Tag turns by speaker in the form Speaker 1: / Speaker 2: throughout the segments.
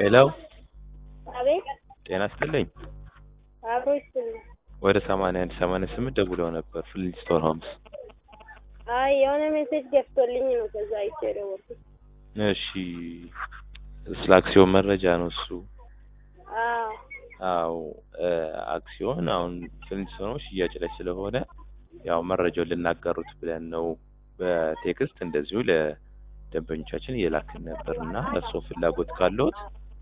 Speaker 1: ሄሎ
Speaker 2: አቤት
Speaker 1: ጤና ይስጥልኝ።
Speaker 2: አብሮ ይስጥልኝ።
Speaker 1: ወደ ሰማንያ አንድ ሰማንያ ስምንት ደውለው ነበር ፍሊንስቶን ሆምስ።
Speaker 2: አይ የሆነ ሜሴጅ ገብቶልኝ ነው ከዛ አይቼ የደወልኩት።
Speaker 1: እሺ ስለ አክሲዮን መረጃ ነው እሱ።
Speaker 2: አዎ
Speaker 1: አዎ አክሲዮን አሁን ፍሊንስቶኖች ሽያጭ ላይ ስለሆነ ያው መረጃውን ልናጋሩት ብለን ነው በቴክስት እንደዚሁ ለደንበኞቻችን እየላክን ነበር እና እርስዎ ፍላጎት ካለዎት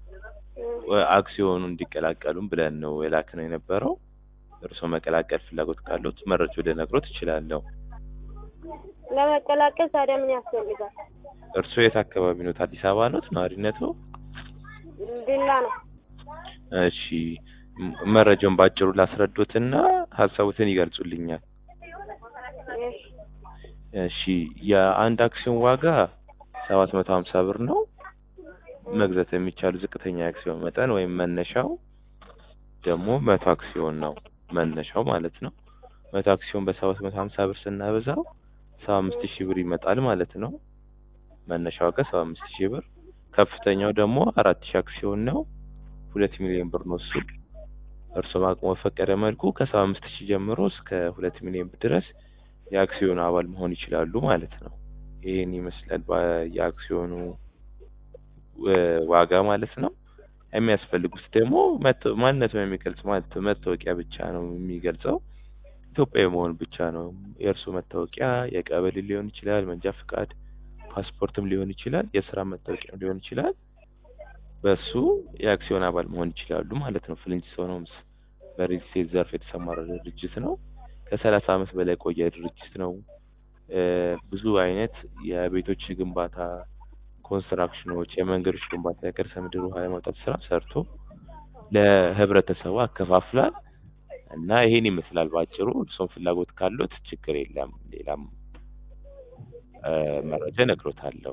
Speaker 1: አክሲዮኑ እንዲቀላቀሉም ብለን ነው የላክነው የነበረው። እርስዎ መቀላቀል ፍላጎት ካለዎት መረጃው ልነግሮት እችላለሁ።
Speaker 2: ለመቀላቀል ታዲያ ምን ያስፈልጋል?
Speaker 1: እርስዎ የት አካባቢ ኖት? አዲስ አበባ ኖት? ነዋሪነት ነው?
Speaker 2: ዲላ ነው።
Speaker 1: እሺ ም- መረጃውን ባጭሩ ላስረዶትና ሀሳቡትን ይገልጹልኛል።
Speaker 2: እሺ
Speaker 1: እሺ የአንድ አክሲዮን ዋጋ ሰባት መቶ ሀምሳ ብር ነው። መግዛት የሚቻሉ ዝቅተኛ የአክሲዮን መጠን ወይም መነሻው ደግሞ መቶ አክሲዮን ነው። መነሻው ማለት ነው። መቶ አክሲዮን በሰባት መቶ ሀምሳ ብር ስናበዛው ሰባ አምስት ሺህ ብር ይመጣል ማለት ነው። መነሻ ዋጋ ሰባ አምስት ሺህ ብር። ከፍተኛው ደግሞ አራት ሺህ አክሲዮን ነው። ሁለት ሚሊዮን ብር ነው እሱ። እርስዎም አቅሞ በፈቀደ መልኩ ከሰባ አምስት ሺህ ጀምሮ እስከ ሁለት ሚሊዮን ብር ድረስ የአክሲዮኑ አባል መሆን ይችላሉ ማለት ነው። ይህን ይመስላል በ- የአክሲዮኑ ው- ዋጋ ማለት ነው። የሚያስፈልጉት ደግሞ መተ- ማንነቱን የሚገልጽ ማለት መታወቂያ ብቻ ነው የሚገልጸው። ኢትዮጵያዊ መሆን ብቻ ነው። የእርሱ መታወቂያ የቀበሌ ሊሆን ይችላል፣ መንጃ ፍቃድ፣ ፓስፖርትም ሊሆን ይችላል፣ የስራ መታወቂያም ሊሆን ይችላል። በሱ የአክሲዮን አባል መሆን ይችላሉ ማለት ነው። ፍሊንስቶን ሆምስ በሪል ስቴት ዘርፍ የተሰማራ ድርጅት ነው። ከሰላሳ ዓመት በላይ የቆየ ድርጅት ነው። እ ብዙ አይነት የቤቶች ግንባታ ኮንስትራክሽኖች፣ የመንገዶች ግንባታ፣ የከርሰ ምድር ውሃ የማውጣት ስራ ሰርቶ ለህብረተሰቡ አከፋፍሏል እና ይሄን ይመስላል ባጭሩ። እርሶም ፍላጎት ካሉት ችግር የለም። ሌላም እ መረጃ እነግሮታለሁ።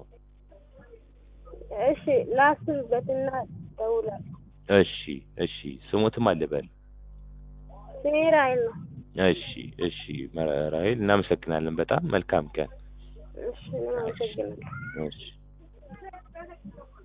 Speaker 2: እሺ ላስብበትና እደውላለሁ።
Speaker 1: እሺ እሺ፣ ስሙትም አልበል።
Speaker 2: ስሜ ራሔል ነው።
Speaker 1: እሺ እሺ፣ ራሔል እናመሰግናለን። በጣም መልካም ቀን።
Speaker 2: እሺ እኔም አመሰግናለሁ።
Speaker 1: እሺ